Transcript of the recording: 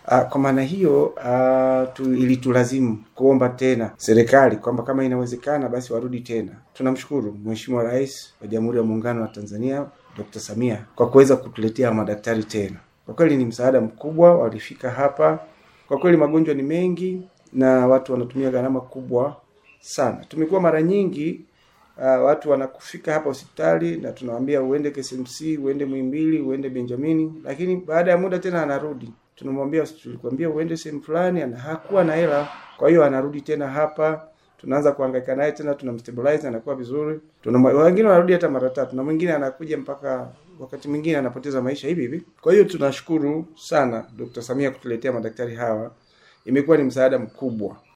Uh, kwa maana hiyo uh, tu, ilitulazimu kuomba tena serikali kwamba kama inawezekana basi warudi tena. Tunamshukuru Mheshimiwa Rais wa Jamhuri ya Muungano wa Tanzania Dr. Samia kwa kuweza kutuletea madaktari tena. Kwa kweli ni msaada mkubwa, walifika hapa. Kwa kweli magonjwa ni mengi na watu wanatumia gharama kubwa sana. Tumekuwa mara nyingi uh, watu wanakufika hapa hospitali na tunawaambia uende KCMC, uende Muhimbili, uende Benjamini, lakini baada ya muda tena anarudi. Tunamwambia tulikwambia uende sehemu fulani, ana hakuwa na hela, kwa hiyo anarudi tena hapa. Tunaanza kuhangaika naye tena, tunamstabilize anakuwa vizuri. Tuna wengine wanarudi hata mara tatu, na mwingine anakuja mpaka wakati mwingine anapoteza maisha hivi hivi. Kwa hiyo tunashukuru sana Dr. Samia kutuletea madaktari hawa, imekuwa ni msaada mkubwa.